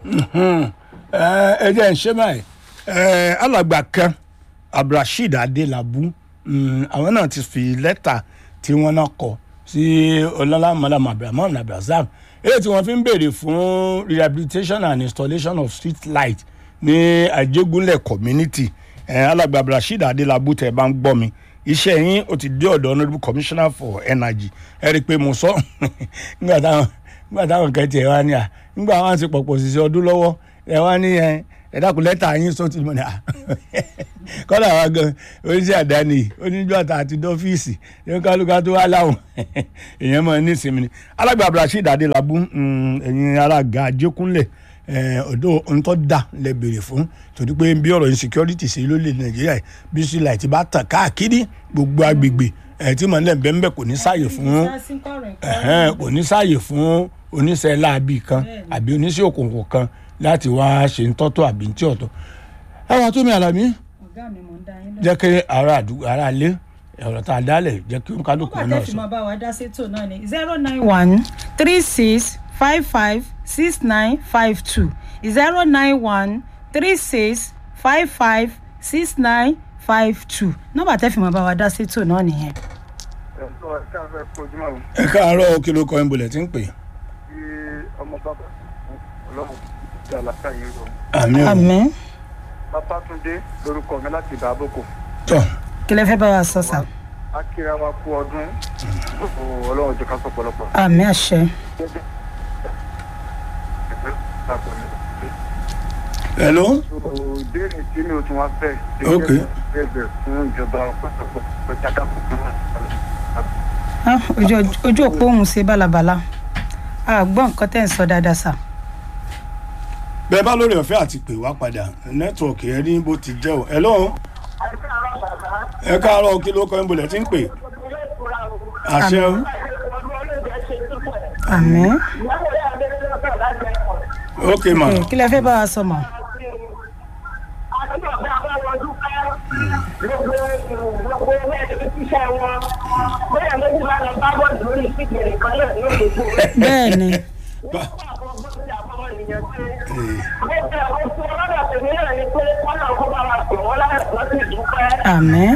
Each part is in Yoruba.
ẹ jẹ́ ń ṣe báyìí ẹ, alàgbà kan abdulrasheed adelabu mm, àwọn náà ti fi lẹ́tà tí wọ́n náà kọ sí ọlọ́lá malam abdulrahman abdulrasaq èyí tí wọ́n fi ń béèrè fún rehabilitation and installation of street light ní àjẹgúnlẹ̀ community ẹ, alàgbà abdulrasheed adelabu tẹ̀ bá ń gbọ́ mi iṣẹ́ yín ó ti dé ọ̀dọ̀ honourable commissioner for energy ẹ rí i pé mo sọ nígbà táwọn nígbà táwọn kan tiẹ̀ wá ní à nígbà wọn ti pọ̀pọ̀ sí ọdún lọ́wọ́ ẹ wá ní ẹ ẹ dákun lẹ́tà yín sọ ti mọ̀ ní à kọ́dà wa gan oníṣẹ́ àdáni oníjọ́ àtà àti dọ́fíìsì ní kálukà tó wá láwọn èèyàn mọ̀ ní ìsinmi ni alágbà abdulrasheed adelabu mm, ẹ̀yin alága ajékúnlẹ̀ ọ̀dọ́ ntọ́ da lẹ béèrè fún torí pé bí ọ̀rọ̀ insecurity ṣe ló lè nàìjíríà yìí bí sílẹ̀ ti bá tàn káàkiri gbogbo agbègbè ẹ̀ tí mọ̀ ní bẹ́ẹ̀ bẹ́ẹ̀ kò ní sáàyè fún ẹ̀hẹ́n, kò ní sáàyè fún oníṣẹ́ láabi kan àbí oníṣẹ́ òkùnkùn kan láti wá ṣe ń tọ́tọ̀ àbí ń tí ọ̀tọ̀. ẹ wá tó mi àlàmí ọ̀gá mi mò ń dá yín lọ. jẹ́ kí ara àdúgbò ara ilé ọ̀rọ̀ tá a dálẹ̀ jẹ́ kí kálukú nígbà náà tẹ́ fi sọ. máa bá wa dá sétò náà ni zero nine one three six five five six nine five two zero nine one three six five five six nine five two nọ́mbà tẹ́ fi máa bá wa dá sétò náà nìyẹn. ẹ̀sọ́ ẹ̀ka fẹ́ kojúmọ́ o ẹ káàárọ̀ kí ló kọ́ ẹ̀ ń bolẹ̀ tí ń pè. tí ọmọ bàbá ọlọ́run ti àlàkà yìí rọ. àmì ò àmín Babátúndé lórúkọ mi láti ìdáàbòkò. tọ̀ kí lẹ fẹ́ bá wa sọ sà. akíra wa kú ọdún gbogbo ọlọ́run jẹ́ ká sọ pọ̀lọpọ̀. àmín àṣẹ. hello ìbéèrè tí mi ò tún wá fẹ́. Ok. ẹgbẹ́ fún ìjọba pẹ̀sẹ̀pọ̀ pẹ̀sẹ̀dáàbò fún Ah, ojú ojú òpó òun ṣe bálabàla a gbọ́ nǹkan tẹ́ ń sọ dáadáa sà. bẹ́ẹ̀ bá lórí ọ̀fẹ́ àti pè wá padà nẹ́tíwọ̀kì ẹ ní bó ti jẹ́ o hello ẹ káàárọ̀ kí ló kọ́ ẹ̀ ń bolẹ̀ tí ń pè. àṣẹ o àmín. ok ma Eh, kí lẹ fẹ́ bá wa sọ mọ́. bẹ́ẹ̀ ni àmín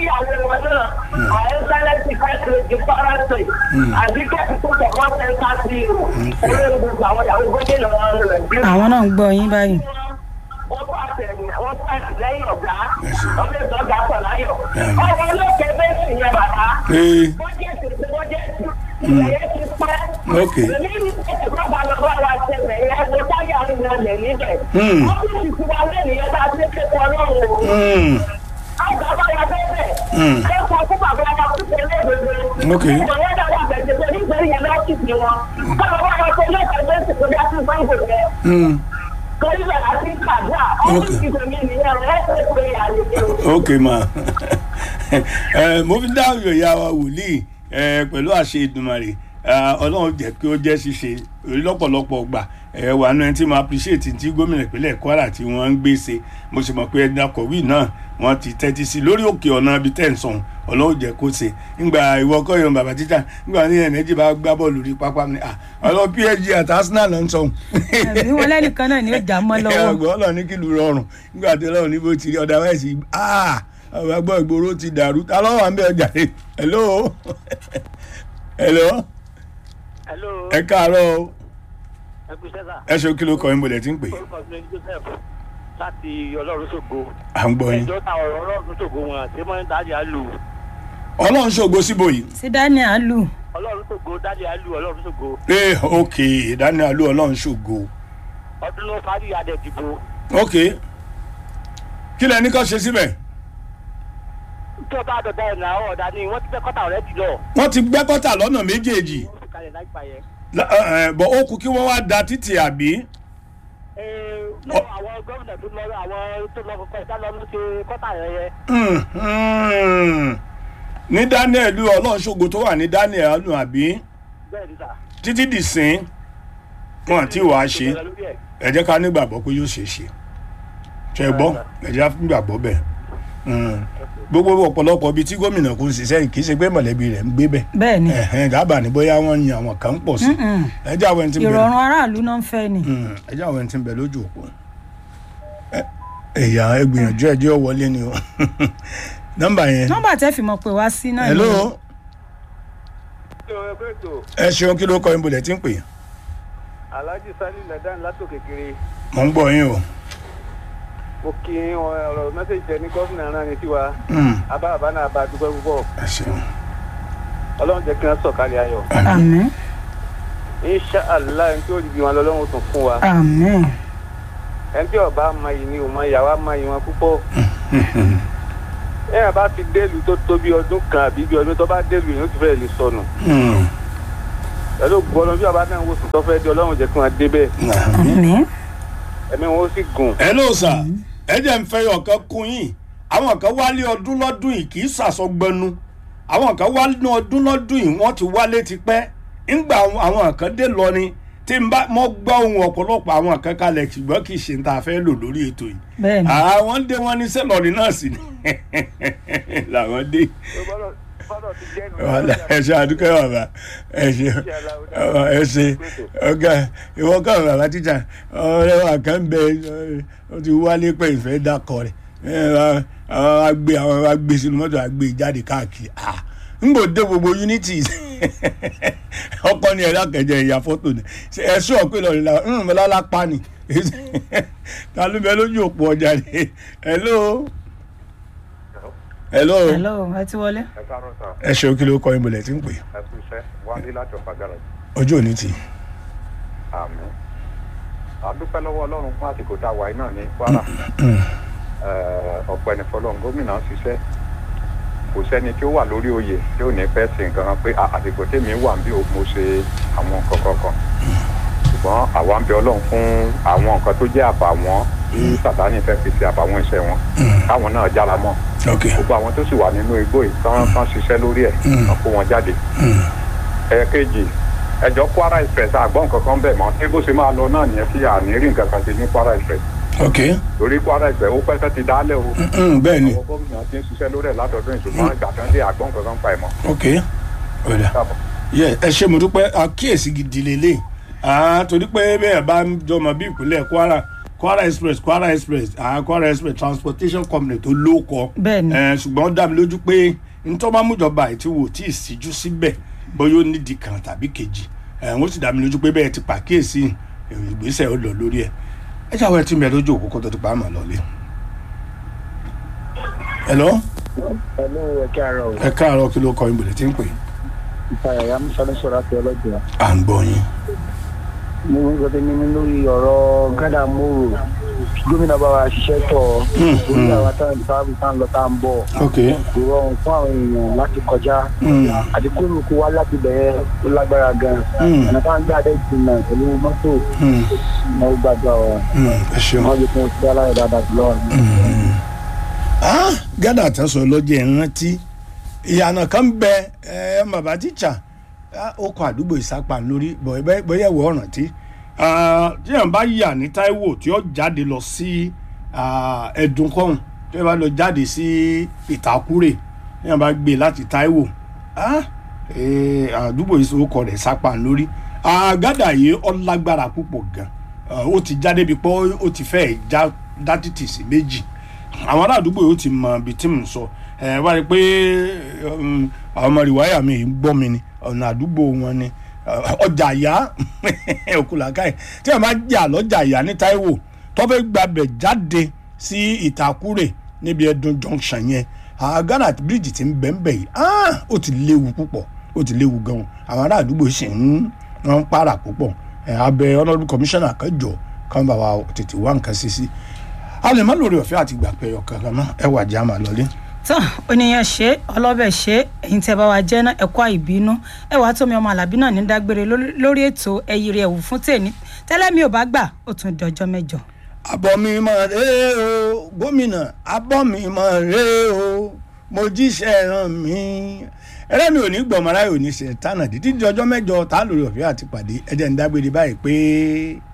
àwọn náà ń gbọ́ yín báyìí. wọ́n pàṣẹ wọ́n pàṣẹ lẹ́yìn ọ̀gá ọ̀gá ìtọ́jà pọ̀ láyọ̀. ọmọ olóògbé bẹ́ẹ̀ sì yẹn bàbá. ee bọ́jẹ̀tì ti bọ́jẹ̀tì ìyẹn ti pẹ́. Ok. èmi ní ẹ̀kọ́ bá lọ bá wa ṣẹlẹ̀ yẹn mo táyà ń lọlẹ̀ níbẹ̀. Hmm. ọ́fíìsì ti wá lẹ́yìn yẹn bá ti ṣe pọ̀ lọ́rùn o. mm, àgbà bá wa bẹ́ẹ̀ Hmm. ẹ sọ fún bàbá wa kó ṣe léèwé. Ok. ìjọba yẹn dáwọ́ àgbẹ̀jẹ̀ pé nígbẹ̀rẹ̀ yẹn lọ́fíìsì wọn. káwọn bá wa ṣe lẹ́ẹ̀kan lẹ́sìn tó dá sí sáńgò yẹn mm. torí bẹ̀rẹ̀ àti kàdúrà ọ́fíìsì tèmi nìyẹn rẹ̀ ẹ́ pé àlejò. ok ma ẹ mo fi dá ìyá wa wòlíì ẹ pẹ̀lú àṣẹ ìdùnmọ̀rè ọlọ́run jẹ́ kí ó jẹ́ ṣíṣe orí lọ́pọ̀lọpọ̀ gbà ẹ wà nù ẹni tí mo appreciate tí gómìnà ìpínlẹ̀ kwara tí wọ́n ń gbé ṣe mo sì mọ̀ pé ẹni akọ̀wé náà wọ́n ti tẹ́tí sí lórí òkè ọ̀nà ibi tẹ̀ ń sọ̀hún ọlọ́run jẹ́ kó ṣe ńgbà ìwọ kọ́yọ̀ bàbá títà ńgbà ní ẹ̀nẹ́jì bá gbá bọ́ọ̀lù rí pápá mi ah ọlọ́ psg àti arsenal ló ń sọ̀hún àbí wọn lẹ́nìkan náà ni ó jà mọ́ lọ́wọ́. ọgbọ́n ọlọ́run ní kìlú rọrùn nígbà tí ọlọ́run ní bó ti rí ọ̀dà wáìsì ah ọba gbọ́ ìgboro ti dàrú ta ló wà ń bẹ ọjà rẹ hello hello hello ẹ káàárọ̀ o. ẹ kú sẹ́sà ẹ ṣe kí ló kọ ìmọ̀lẹ̀ tí ń pè orúkọ mi ni joseph láti ọlọ́run ṣògo à ń gbọ́ yín ẹjọ́ ta ọ̀rọ̀ ọlọ́run ṣògo wọn àti mọ́ dáàdì àlù ọlọ́run ṣògo síbò yìí sí daniel lù ọlọ́run ṣògo dáàdì àlù ọlọ́run ṣògo ee ok ìdánilá ló ọlọ́run ṣògo ọdún ló parí adẹ dìbò ok kí lẹ ní kó ṣe síbẹ̀ tó bá dọ̀dá ẹ̀ náà ọ̀dà ni wọ́n ti fẹ́ kọ́tà ọ̀rẹ́ jùlọ wọ́n ti gbẹ́ kọ́tà lọ́nà méjèèjì wọ́n fi kalẹ̀ láìpa yẹn. La- ẹ, ẹ, bọ̀ ó kú kí wọ́n wá da títì àbí Ee, náà àwọn gómìnà tó lọ àwọn tó lọ kọ́kọ́ ìdá lọ ló ṣe kọ́tà yẹn yẹn. Hmm, hmm. ní daniel ọlọ́run ṣògo tó wà ní daniel nù àbí bẹ́ẹ̀ ni sà. títí dì sín wọn àti wàá ṣe ẹ jẹ́ ká nígbàgbọ́ pé yóò ṣeé ṣe ṣe gbọ́ ẹ jẹ́ ká nígbàgbọ́ bẹ́ẹ̀ Mm. gbogbo ọ̀pọ̀lọpọ̀ ibi tí gómìnà kò ń ṣiṣẹ́ kì í ṣe pé mọ̀lẹ́bí rẹ̀ ń gbé bẹ̀ bẹ́ẹ̀ ni ẹ̀hẹ́n dábàá ní bóyá wọ́n yan àwọn kan ń pọ̀ sí Mm-mm. ẹjẹ́ àwọn ẹni tí ń bẹ ìrọ̀rùn aráàlú náà ń fẹ́ ni. Mm, ẹjẹ́ àwọn ẹni tí ń bẹ lójú òpó Ẹ- ẹ̀yà ẹgbìyànjú ẹjẹ́ wọlé ni o nọ́mbà yẹn nọ́mbà tẹ́ fi mọ̀ pé wá sí náà hello ẹ ṣeun kí ló kọ ìbùdó tí ń pè alhaji sani ladan látòkè kiri mọ̀ ń gbọ́ yín o mo kí wọn ọ̀rọ̀ mẹ́sẹ̀jì tẹ ní gọ́fìnà náà ní tiwa Mm, abáàbá náà bá dúpẹ́ púpọ̀ ẹ ṣeun ọlọ́run jẹ́ kí wọ́n sọ̀kalẹ̀ ayọ̀ àmín insha allah ẹni tí ó dìbì wọn lọ́lọ́run tún fún wa àmín ẹni tí ọba amayì ni òun ìyàwó amayì wọn púpọ̀ ẹ̀yà bá ti délùú tó tó bí ọdún kan àbí bí ọdún tó bá délùú yìí ó ti fẹ́ẹ̀ lè sọnù Mm, pẹ̀lú gbọ́dọ̀ bí ọba náà wò sùn tó fẹ́ di ọlọ́run jẹ́ kí wọ́n débẹ̀ àmín ẹ̀mí wọn ó sì gùn hello sir ẹ jẹ́ ń fẹ́ ọ̀kan kún yín àwọn kan wálé ọdún lọ́dún yìí kì í sàsọgbẹnu àwọn kan wálé ọdún lọ́dún yìí wọ́n ti wálé tipẹ́ ńgbà àwọn kan dé lọ ni tí n bá mọ́ gbọ́ ohun ọ̀pọ̀lọpọ̀ àwọn kan kalẹ̀ ṣùgbọ́n kì í ṣe ń ta fẹ́ lò lórí ètò yìí bẹ́ẹ̀ ni àwọn dé wọn ní sẹ́lọ̀rì náà sì ni làwọn dé bọ́dọ̀ ti jẹ́ nù. wàhálà ẹ ṣe àdúgbò bàbá ẹ ṣe ẹ ṣe ọgá ìwọ kọ bàbá tíjà ọ̀rẹ́ wa kan bẹ ọ ti wálé pé ìfẹ́ dákọ rẹ̀ àwọn agbé àwọn agbé sínú mọ́tò agbé jáde káàkiri ah n kò dé gbogbo unity ọkọ ni ẹ̀rọ akẹjẹ ìyá fọ́tò ni ẹ sọ pé lọ́ọ̀rẹ́ la ń bẹ lálápá ni ta ló bẹ lójú òpó ọjà ni hello hello hello ẹ ti wọlé. ẹ káàárọ̀ sà ẹ ṣeun kí ló kọ ìmọ̀lẹ̀ tí ń pè ẹ kú iṣẹ́ wálé láti ọ̀pá gàrà ojú òní tì í. àmì àdúpẹ́ lọ́wọ́ ọlọ́run fún àsìkò tá a wà yìí náà ní kwara ọ̀pọ̀ ẹni fọlọ́run gómìnà ń ṣiṣẹ́ kò sẹ́ni tí ó wà lórí oyè tí ò ní fẹ́ ṣe nǹkan kan pé "À, àsìkò tèmi wà bí mo ṣe àwọn nǹkan kọ̀ọ̀kan ṣùgbọ́n àwa ń bẹ ọlọ́run fún àwọn nǹkan tó jẹ́ àbàwọ́n tí sàtáni fẹ́ fi ṣe àbàwọ́n iṣẹ́ wọn káwọn náà jára mọ́ ok gbogbo àwọn tó sì wà nínú igbó yìí tán tán ṣiṣẹ́ lórí ẹ̀ tán kó wọn jáde ẹ̀ẹ̀kejì ẹjọ́ kwara express àgbọ̀n kankan bẹ̀ mọ́ tí bó ṣe máa lọ náà nìyẹn tí àní rí nǹkan kan ṣe ní kwara express ok torí kwara express ó pẹ́ sẹ́ ti dálẹ̀ o Mm, bẹ́ẹ̀ ni àwọn gómìnà ti ń ṣiṣẹ́ lórí ẹ̀ látọ̀dún ìṣùgbọ́n ìgbà kan dé àgbọ̀n kankan pa ẹ̀ mọ́. ok ọ̀dà yẹ ẹ ṣe mo dúpẹ́ àkíyèsí gidi lélẹ̀ ah torí pé bẹ́ẹ̀ bá ń jọmọ bí ìpínlẹ̀ kwara kwara express kwara express ah kwara express transportation company tó ló kọ Bẹ́ẹ̀ ni. ẹ ṣùgbọ́n ó dá mi lójú pé ntọ́ bá mújọba àti wò tí ì síjú síbẹ̀ bóyá ó nídìí kan tàbí kejì ẹ wọ́n sì dá mi lójú pé bẹ́ẹ̀ ti pàkíyèsí ìgbésẹ̀ ó lọ lórí ẹ̀ ẹ ṣàwọn ẹ ti mẹ lójú òkú kó tó ti pa á mọ̀ lọ́lé. hello pẹ̀lú ẹ̀kẹ́ ara ò ẹ káàárọ̀ kí ló kọ ìbòlẹ̀ tí ń pè é. ìfàyàyà musa sọ̀rọ̀ àti ọlọ́jà. à ń gbọ́ yín. mo ń gbọdọ̀ mímí lórí ọ̀rọ̀ gádà mòrò gómìnà bá wa ṣiṣẹ́ tọ̀ orí àwọn táwọn ìfáàbù tá ń lọ tá ń bọ̀ ok kò rọrùn fún àwọn èèyàn láti kọjá Mm. àdínkù kó wá láti bẹ̀rẹ̀ ó lágbára gan Mm. ọ̀nà táwọn gbé adé jìnnà pẹ̀lú mọ́tò Mm. náà ó gbàdúrà wọn Mm. ẹ ṣeun. wọ́n lè fún ọtí aláyọ̀ dáadáa jùlọ. Ah, gádà tán sọ lọ́jọ́ ìrántí ìyànà kan bẹ ẹ bàbá tíṣà ó kọ àdúgbò ìsápá lórí bóyá ìwọ ọ̀ràn tí tí yàn bá yà ní Táíwò tí ó jáde lọ sí ẹ̀dùn kọ́hún tí yàn bá lọ jáde sí ìtàkùrè tí yàn bá gbé láti Táíwò ah, eh, àdúgbò ìsòkò rẹ̀ sápá lórí Ah, gádà yìí ó lágbára púpọ̀ gan Ah, ó ti jáde bí pé ó ti fẹ́ já dá títì sí méjì àwọn ará àdúgbò yóò ti mọ ibi tí mò ń sọ ẹ wá rí i pé um, àwọn ọmọ rìwáyà mi ń gbọ́ mi ni ọ̀nà àdúgbò wọn ni uh, ọjà ìyá òkúlàkàì tí a máa jà lọ́jà ìyá ní Táíwò tó fẹ́ gbàbẹ̀ jáde sí Ìtàkùrè níbi Ẹdùn junction yẹn Ghana bíríìjì ti ń bẹ̀ ń bẹ̀ yìí ah, ó ti léwu púpọ̀ ó ti léwu gan-an àwọn ará àdúgbò sì ń wọ́n ń para púpọ̀ ẹ̀ abẹ honourable commissioner kẹjọ kan bá wa tètè wá nǹkan sí sí a lè má lórí ọ̀fẹ́ àti ìgbà pé ọkàn kan náà ẹ wà já máa lọlé. tán oníyàn ṣe ọlọ́bẹ̀ ṣe ẹ̀yin tẹ́ bá wa jẹ́ náà ẹ̀kọ́ àìbínú ẹ wàá tómi ọmọ alábí náà ní dágbére lórí- lórí ètò ẹ̀yìrì ẹ̀wù fún tèmi tẹ́lẹ̀ mi ò bá gbà ó tún dọjọ́ mẹ́jọ. abọ́ mi mọ̀ ré o gómìnà abọ́ mi mọ̀ ré o mo jíṣẹ́ ràn mí ẹrẹ́ mi ò ní gbọ̀mọ́ra yóò ní ṣe tánà dídí di ọjọ́ mẹ́jọ tá a lórí ọ̀fẹ́ àti pàdé ẹ̀jẹ̀ ń dágbére báyìí pé